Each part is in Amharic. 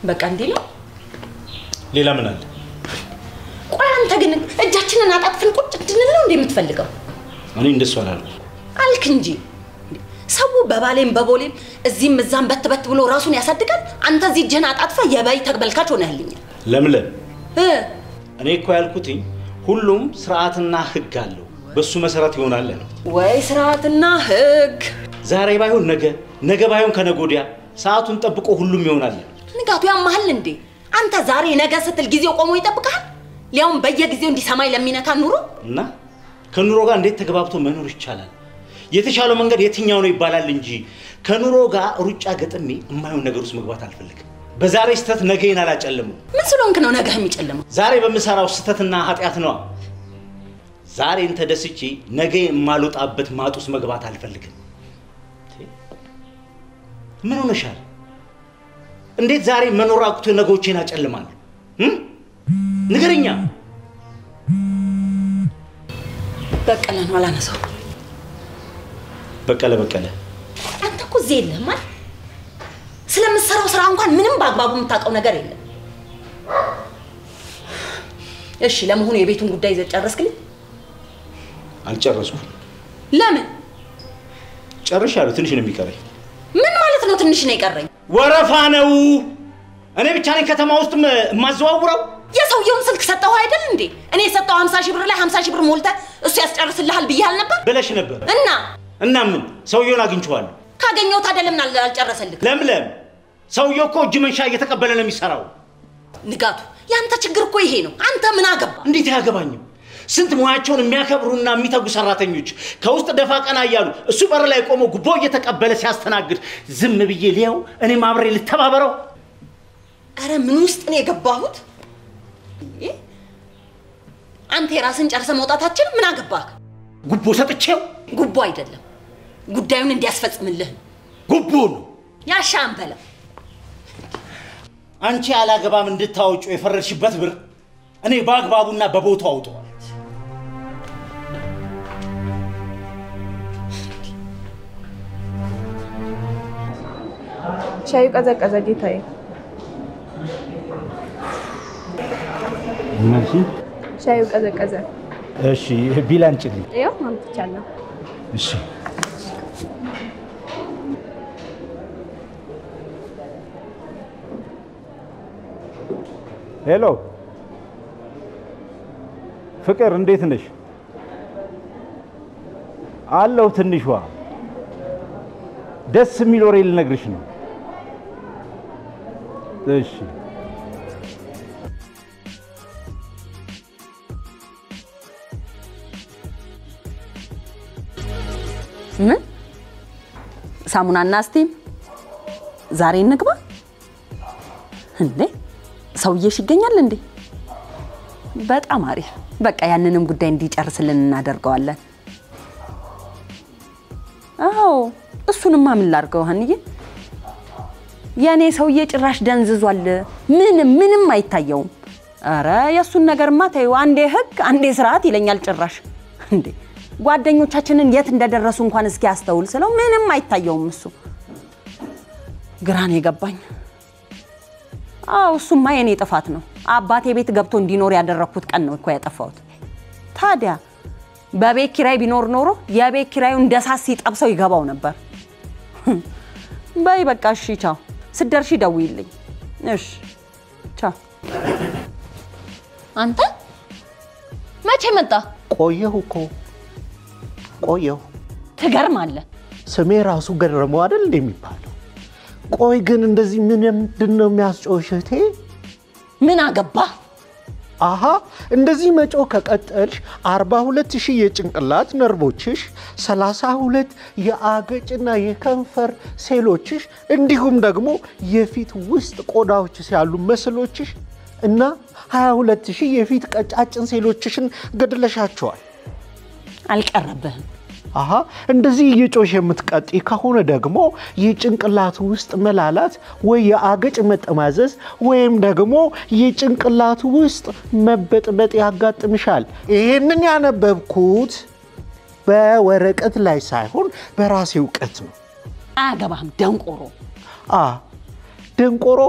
በቃ እንዲህ ነው። ሌላ ምን አለ? ቆይ አንተ ግን እጃችንን አጣጥፍን ቁጭ እንድንል ነው እንዴ የምትፈልገው? እኔ እንደሱ አላልኩም። አልክ እንጂ ሰው በባሌም በቦሌም እዚህም እዛም በት በት ብሎ ራሱን ያሳድጋል። አንተ እዚህ እጅህን አጣጥፈ የበይ ተመልካች ሆነህልኛል። ለምለም እ እኔ እኮ ያልኩትኝ ሁሉም ስርዓትና ህግ አለው፣ በሱ መሰረት ይሆናል ያልኩት። ወይ ስርዓትና ህግ ዛሬ ባይሆን ነገ፣ ነገ ባይሆን ከነገ ወዲያ ሰዓቱን ጠብቆ ሁሉም ይሆናል ያልኩት። ንጋቱ ያመሃል እንዴ? አንተ ዛሬ ነገ ስትል ጊዜው ቆሞ ይጠብቃል። ሊያውም በየጊዜው እንዲህ ሰማይ ለሚነካ ኑሮ እና ከኑሮ ጋር እንዴት ተግባብቶ መኖር ይቻላል? የተሻለው መንገድ የትኛው ነው ይባላል እንጂ ከኑሮ ጋር ሩጫ ገጥሜ የማይሆን ነገር ውስጥ መግባት አልፈልግም። በዛሬ ስህተት ነገን አላጨልምም። ምን ስለሆንክ ነው ነገህ የሚጨልመው? ዛሬ በምሰራው ስህተትና ኃጢአት ነዋ። ዛሬን ተደስቼ ነገ የማልወጣበት ማጥ ውስጥ መግባት አልፈልግም። ምን ሆነሻል? እንዴት ዛሬ መኖር አቅቶ ነገዎቼን አጨልማለሁ? እም? ንገረኛ። በቀለ ነው አላነሳው። በቀለ በቀለ አንተ እኮ እዚህ የለህም አይደል? ስለምትሰራው ስራ እንኳን ምንም በአግባቡ የምታውቀው ነገር የለም። እሺ፣ ለመሆኑ የቤቱን ጉዳይ ይዘህ ጨረስክልኝ? አልጨረስኩም። ለምን? ጨርሻለሁ። ትንሽ ነው የሚቀረኝ። ምን ማለት ነው? ትንሽ ነው የቀረኝ። ወረፋ ነው። እኔ ብቻ ነኝ ከተማ ውስጥ የማዘዋውረው። የሰውየውን ስልክ ሰጠሁ አይደል እንዴ? እኔ የሰጠው 50 ሺህ ብር ላይ 50 ሺህ ብር ሞልተህ እሱ ያስጨርስልሃል ብያል ነበር ብለሽ ነበር እና እና ምን ሰውየውን አግኝቼዋለሁ። ካገኘው ታዲያ ለምን አል- አልጨረሰልህ? ለምለም ሰውየው እኮ እጅ መንሻ እየተቀበለ ነው የሚሰራው። ንጋቱ፣ ያንተ ችግር እኮ ይሄ ነው። አንተ ምን አገባ? እንዴት አያገባኝም? ስንት ሙያቸውን የሚያከብሩና የሚተጉ ሰራተኞች ከውስጥ ደፋ ቀና እያሉ እሱ በር ላይ ቆሞ ጉቦ እየተቀበለ ሲያስተናግድ ዝም ብዬ ሊያው እኔም አብሬ ልተባበረው? አረ ምን ውስጥ ነው የገባሁት? እንዴ! አንተ የራስን ጨርሰ መውጣታችን ምን አገባህ? ጉቦ ሰጥቼው ጉቦ አይደለም ጉዳዩን እንዲያስፈጽምልህ ነው። ጉቦ ነው። ያሻህን በለው። አንቺ አላገባም እንድታወጩ የፈረድሽበት ብር እኔ በአግባቡና በቦታው አውጠዋል። ሻዩ ቀዘቀዘ ጌታዬ። መልሲ ሻዩ ቀዘቀዘ። እሺ፣ ቢል አንጭልኝ። ያው አምጥቻለሁ። እሺ ሄሎ ፍቅር፣ እንዴት ነሽ? አለሁ። ትንሿ ደስ የሚል ወሬ ልነግርሽ ነው። እሺ ምን ሳሙናና ስቲም ዛሬ እንግባ እንዴ? ሰውዬሽ ይገኛል እንዴ? በጣም አሪፍ። በቃ ያንንም ጉዳይ እንዲጨርስልን እናደርገዋለን። አዎ እሱንማ ምን ላድርገው ሀንዬ? የእኔ ሰውዬ ጭራሽ ደንዝዟል። ምንም ምንም አይታየውም። አረ የእሱን ነገርማ ተይው። አንዴ ህግ አንዴ ስርዓት ይለኛል ጭራሽ። እንዴ ጓደኞቻችንን የት እንደደረሱ እንኳን እስኪ ያስተውል ስለው ምንም አይታየውም እሱ። ግራን የገባኝ አዎ እሱማ የኔ ጥፋት ነው። አባቴ ቤት ገብቶ እንዲኖር ያደረግኩት ቀን ነው እኮ ያጠፋሁት። ታዲያ በቤት ኪራይ ቢኖር ኖሮ የቤት ኪራዩ እንደ ሳት ሲጠብሰው ይገባው ነበር። በይ በቃ እሺ፣ ቻው። ስትደርሺ ደውይልኝ። እሺ፣ ቻው። አንተ መቼ መጣ? ቆየሁ እኮ ቆየሁ። ትገርማለህ። ስሜ ራሱ ገረመው አይደል እንደ የሚባለው። ቆይ ግን እንደዚህ ምን ምንድን ነው የሚያስጮሽ እህቴ? ምን አገባ? አሃ እንደዚህ መጮህ ከቀጠልሽ 42 ሺህ የጭንቅላት ነርቮችሽ፣ 32 የአገጭና የከንፈር ሴሎችሽ እንዲሁም ደግሞ የፊት ውስጥ ቆዳዎችሽ ያሉ መስሎችሽ እና 22 ሺህ የፊት ቀጫጭን ሴሎችሽን ገድለሻቸዋል። አልቀረብህም። አሃ እንደዚህ እየጮሽ የምትቀጢ ከሆነ ደግሞ የጭንቅላት ውስጥ መላላት ወይ የአገጭ መጠማዘዝ ወይም ደግሞ የጭንቅላት ውስጥ መበጥበጥ ያጋጥምሻል። ይህንን ያነበብኩት በወረቀት ላይ ሳይሆን በራሴ እውቀት ነው። አያገባህም ደንቆሮ። አ ደንቆሮ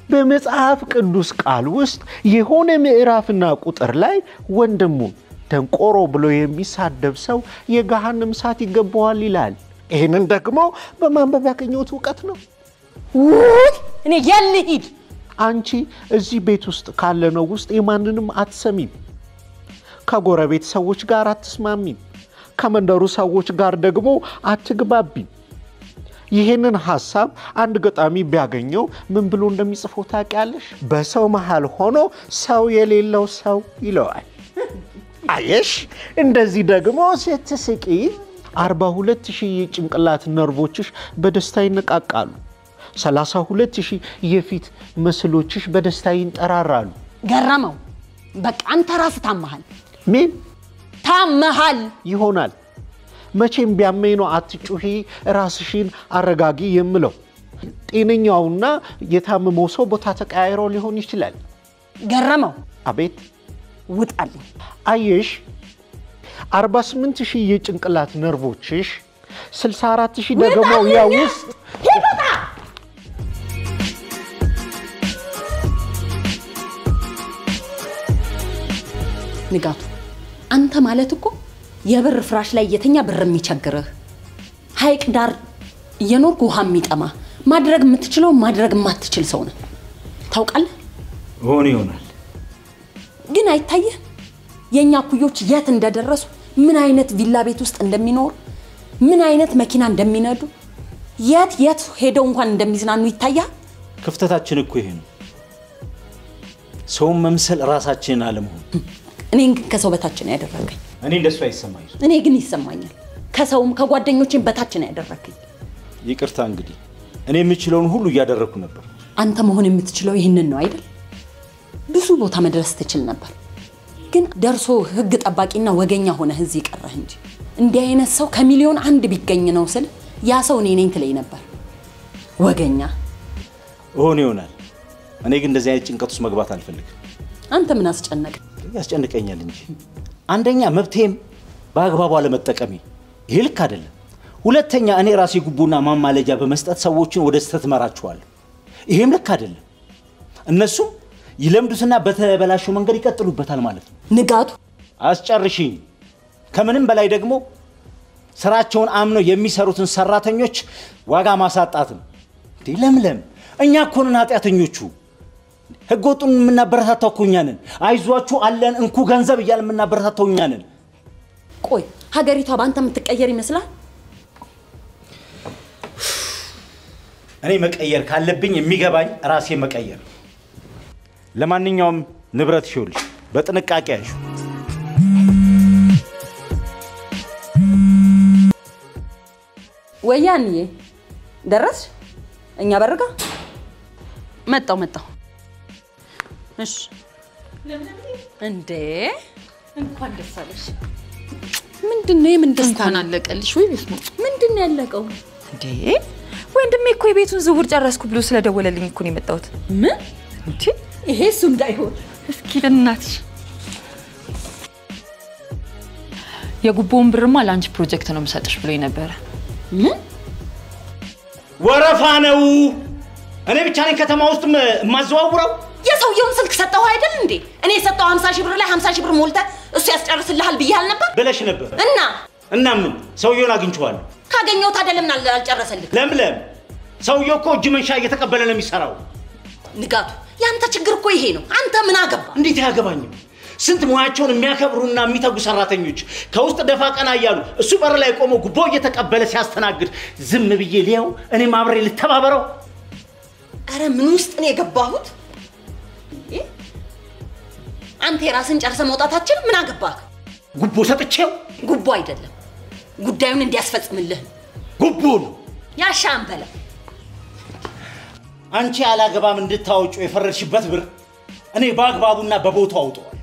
በመጽሐፍ ቅዱስ ቃል ውስጥ የሆነ ምዕራፍና ቁጥር ላይ ወንድሙን ደንቆሮ ብሎ የሚሳደብ ሰው የገሃነም እሳት ይገባዋል ይላል። ይህንን ደግሞ በማንበብ ያገኘሁት እውቀት ነው። ውይ እኔ የት ልሂድ? አንቺ እዚህ ቤት ውስጥ ካለነው ውስጥ የማንንም አትሰሚም። ከጎረቤት ሰዎች ጋር አትስማሚም። ከመንደሩ ሰዎች ጋር ደግሞ አትግባቢም። ይህንን ሐሳብ አንድ ገጣሚ ቢያገኘው ምን ብሎ እንደሚጽፈው ታውቂያለሽ? በሰው መሃል ሆኖ ሰው የሌለው ሰው ይለዋል። አየሽ፣ እንደዚህ ደግሞ ስትስቂ 42 ሺህ የጭንቅላት ነርቮችሽ በደስታ ይነቃቃሉ። 32 ሺህ የፊት ምስሎችሽ በደስታ ይንጠራራሉ። ገረመው፣ በቃ አንተ ራስህ ታመሃል፣ ምን ታመሃል። ይሆናል? መቼም ቢያመኝ ነው አትጩሂ፣ ራስሽን አረጋጊ የምለው። ጤነኛውና የታመመው ሰው ቦታ ተቀያይሮ ሊሆን ይችላል። ገረመው፣ አቤት ውጣልኝ። አየሽ 48 ሺህ የጭንቅላት ነርቮችሽ 64 ሺህ ደግሞ ያ ውስጥ ንጋቱ፣ አንተ ማለት እኮ የብር ፍራሽ ላይ እየተኛ ብር የሚቸግርህ ሐይቅ ዳር እየኖርክ ውሃ የሚጠማ ማድረግ የምትችለው ማድረግ የማትችል ሰው ነህ። ታውቃለህ? ሆን ይሆናል። ግን አይታየህ የእኛ ኩዮች የት እንደደረሱ ምን አይነት ቪላ ቤት ውስጥ እንደሚኖሩ ምን አይነት መኪና እንደሚነዱ የት የት ሄደው እንኳን እንደሚዝናኑ ይታያል። ክፍተታችን እኮ ይሄ ነው። ሰውን መምሰል ራሳችንን አለመሆን። እኔን ግን ከሰው በታች ነው ያደረገኝ። እኔ እንደሱ አይሰማኝ። እኔ ግን ይሰማኛል። ከሰውም ከጓደኞችን በታች ነው ያደረገኝ። ይቅርታ እንግዲህ እኔ የምችለውን ሁሉ እያደረግኩ ነበር። አንተ መሆን የምትችለው ይህንን ነው አይደል? ብዙ ቦታ መድረስ ትችል ነበር፣ ግን ደርሶ ህግ ጠባቂና ወገኛ ሆነህ እዚህ ቀረህ እንጂ እንዲህ አይነት ሰው ከሚሊዮን አንድ ቢገኝ ነው ስል ያ ሰው እኔ ነኝ ትለኝ ነበር። ወገኛ ሆን ይሆናል። እኔ ግን እንደዚህ አይነት ጭንቀት ውስጥ መግባት አልፈልግም። አንተ ምን አስጨነቅ? ያስጨንቀኛል እንጂ አንደኛ መብቴም በአግባቡ አለመጠቀሜ ይሄ ልክ አይደለም። ሁለተኛ እኔ ራሴ ጉቦና ማማለጃ በመስጠት ሰዎችን ወደ ስህተት እመራቸዋለሁ። ይሄም ልክ አይደለም። እነሱም ይለምዱትና በተበላሸው መንገድ ይቀጥሉበታል ማለት ነው። ንጋቱ አስጨርሽኝ። ከምንም በላይ ደግሞ ስራቸውን አምነው የሚሰሩትን ሰራተኞች ዋጋ ማሳጣት ነው። እንዴ ለምለም፣ እኛ እኮ ነን ኃጢአተኞቹ። ህገወጡን የምናበረታታው እኮ እኛ ነን። አይዟችሁ አለን እንኩ ገንዘብ እያለ የምናበረታታው እኛ ነን። ቆይ ሀገሪቷ በአንተ የምትቀየር ይመስላል? እኔ መቀየር ካለብኝ የሚገባኝ ራሴ መቀየር። ለማንኛውም ንብረት ይኸውልሽ በጥንቃቄ ያዥ። ወያንዬ ደረስሽ? እኛ በርጋ መጣው መጣው። እሺ እንዴ እንኳን ደስ አለሽ። ምንድን ነው የምን ደስታ እንኳን ነው? አለቀልሽ ወይ ቤት ነው ምንድን ነው ያለቀው? እንዴ? ወንድሜ እኮ የቤቱን ዝውውር ጨረስኩ ብሎ ስለደወለልኝ እኮ ነው የመጣሁት። ምን እንዴ? ይሄ እሱ እንዳይሆን እስኪ በእናትሽ የጉቦውን ብርማ ለአንቺ ፕሮጀክት ነው የምሰጥሽ ብሎኝ ነበረ። ምን ወረፋ ነው። እኔ ብቻ ነኝ ከተማ ውስጥ የማዘዋውረው። የሰውየውን ስልክ ሰጠው አይደል እንዴ? እኔ የሰጠው 50 ሺህ ብር ላይ 50 ሺህ ብር ሞልተ እሱ ያስጨርስልሃል ብዬ አልነበር? ብለሽ ነበር እና እና ምን ሰውየውን አግኝቼዋለሁ። ካገኘው ታዲያ ለምን አል- አልጨረሰልህ? ለምለም ሰውየው እኮ እጅ መንሻ እየተቀበለ ነው የሚሰራው። ንጋቱ ያንተ ችግር እኮ ይሄ ነው። አንተ ምን አገባ? እንዴት አያገባኝም? ስንት ሙያቸውን የሚያከብሩና የሚተጉ ሰራተኞች ከውስጥ ደፋ ቀና እያሉ እሱ በር ላይ ቆመው ጉቦ እየተቀበለ ሲያስተናግድ ዝም ብዬ ሊያው እኔም አብሬ ልተባበረው? አረ ምን ውስጥ ነው የገባሁት? እንዴ? አንተ የራስን ጨርሰ መውጣታችን ምን አገባህ? ጉቦ ሰጥቼው ጉቦ አይደለም ጉዳዩን እንዲያስፈጽምልህ ነው። ጉቦ ነው። ያሻን በለ አንቺ አላገባም እንድታወጪው የፈረድሽበት ብር እኔ በአግባቡና በቦታው አውጠዋል።